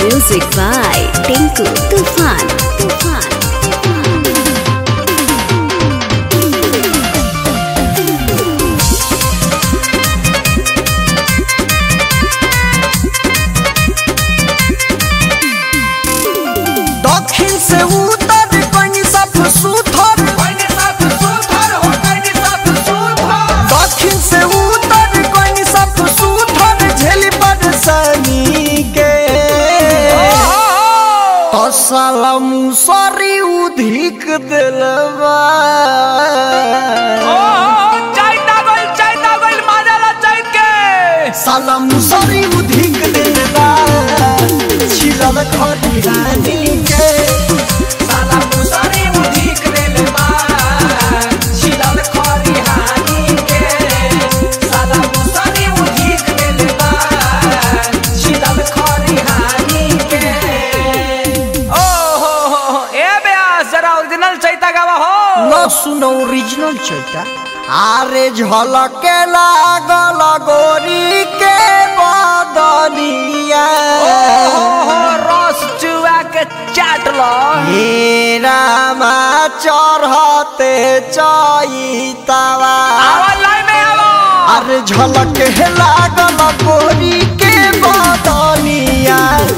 Music by Tinku Tufan. Tufan. दक्षिण से उत्तर कनी सब सुथर दक्षिण से उत्तर कनी सब सुथर झेली परेशानी के तसला मुसरी उधिक दिलवा साला मुसरी उधिक दिलवा छिलल खटिहानी के साला मुसरी उधिक दिलवा छिलल खटिहानी के साला मुसरी उधिक दिलवा छिलल खटिहानी के ओरिजिनल चैता गावा हो न सुनो ओरिजिनल चैता आरे झलके लागल गोरी के बदनिया रस चुआ के चाट लो हे रामा चढ़ते चैतावा आवाज लाइन में आवो अरे झलके लागल गोरी के बदनिया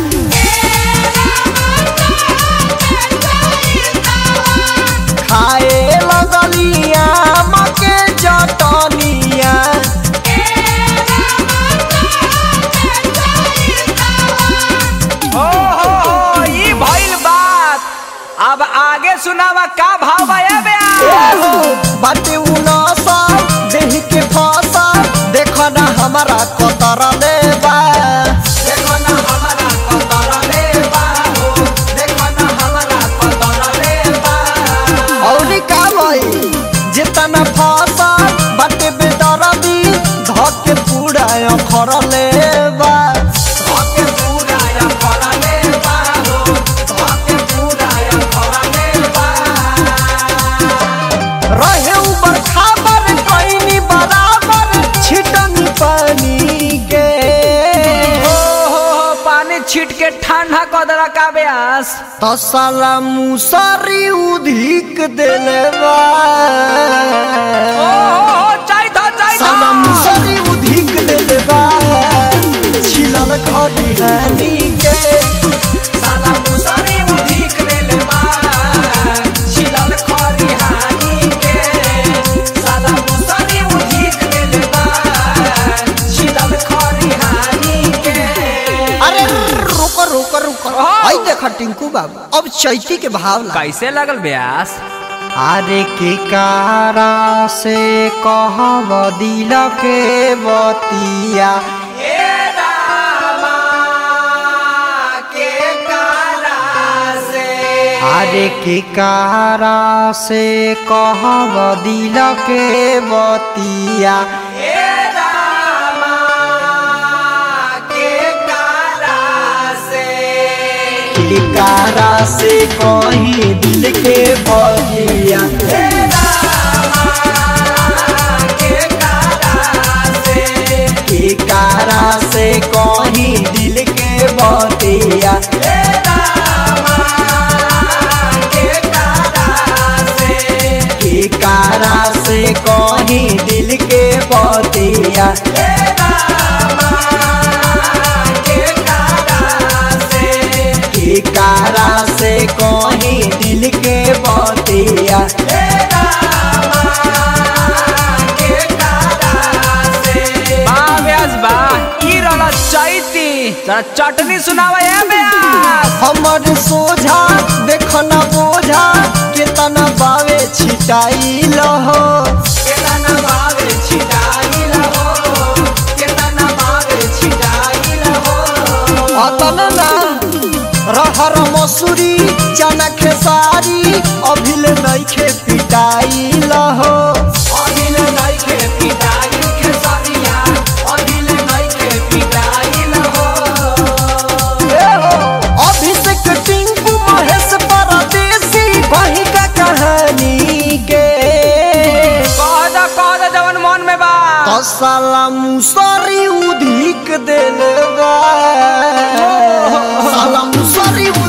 खाए लगलिया मके जटनिया ओ हो हो ई भइल बात अब आगे सुनावा का भाव बा ए बे बाटे उनसा देह के फसा देखो ना हमारा कतर लेबा देखो ना हमारा कतर लेबा हो देखो ना हमारा कतर लेबा और का भई जितना फसा बाटे बेदरदी धके पूरा अखर लेबा धके पूरा अखर लेबा हो धके पूरा अखर लेबा रहे ऊपर खाबर कईनी बराबर छिटनी पानी के ओ हो हो पानी छीट के ठंडा क देला का ब्यास तसला मुसरी उधिक देलवा ओ हो हो चाय था चाय था साला मुसरी उधिक देलवा छिलल खड़ी हानी के साला मुसरी उधिक देलवा छिलल खड़ी हानी के साला मुसरी उधिक देलवा छिलल खड़ी हानी के अरे रुको रुको रुको हाँ। आई देखा टिंकू बाबू अब चैती के भाव ला कैसे लगल ब्यास अरे के कारा से कहब दिल के बतिया अरे के कारा से कहब दिल के बतिया के कारा से कहीं दिल के बतिया के कारा से कहीं दिल के बतिया के कारा से कहीं दिल के बतिया के कारा से कहीं दिल के बतिया बा ब्यास बा ई रहला चैती जरा चटनी सुनावा ए ब्यास हमर सोझा देखना बोझा केतना बावे छिटाइल हो केतना बावे छिटाइल हो केतना बावे छिटाइल हो अतन ना रहर मसूरी चना खेसारी अभिल नइखे पिटाइल हो अभिल नइखे पिटाइल खेसारिया अभिल नइखे पिटाइल हो अभिषेक टिंकू महेश परदेसी वही का कहानी के कह दा कह दा जवन मन में बा तो साला मुसरी उधिक देले बा साला मुसरी